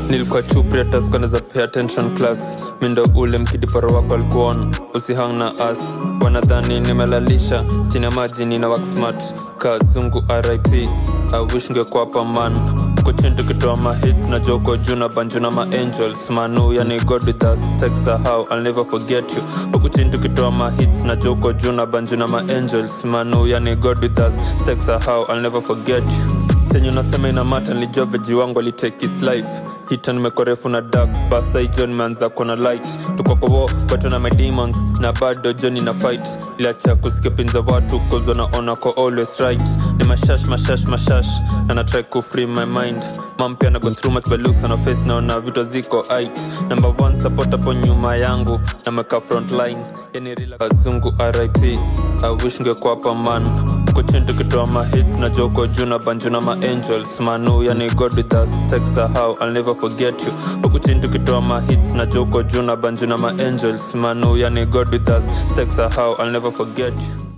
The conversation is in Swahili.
nilikuwa chupriataskanaza pay attention class mindo ule mkidiparo wako alikuona usihang na as wanadhani nimelalisha chini ya maji nina worksmart kazungu rip i wish ngekwapa man kuchini tukitoa mahits na joko juu na banju na maangels manu yani god with us teksahau i'll never forget you huku chini tukitoa mahits na joko juu na banju na maangels manu yani god with us teksahau i'll never forget you chenye unasema ina mata nilijua veji wangu alitake his life hita nimekuwa refu na dark basa hijo nimeanza kuona light tuko kowo bato na my demons na bado joni na fight iliacha kusikia pinza watu cause wanaona ko always right ni mashash mashash mashash na na try ku free my mind mam pia na go through much by looks on her face naona vitu ziko height number one support hapo nyuma yangu na meka front line yani rila kazungu rip i wish ngekuwa hapa man kuchini tukitoa mahits na joko juu na banju na maangels manu yani god with us teksahau i'll never forget you huku chini tukitoa mahits na joko juu na banju na maangels manu yani god with us teksahau i'll never forget you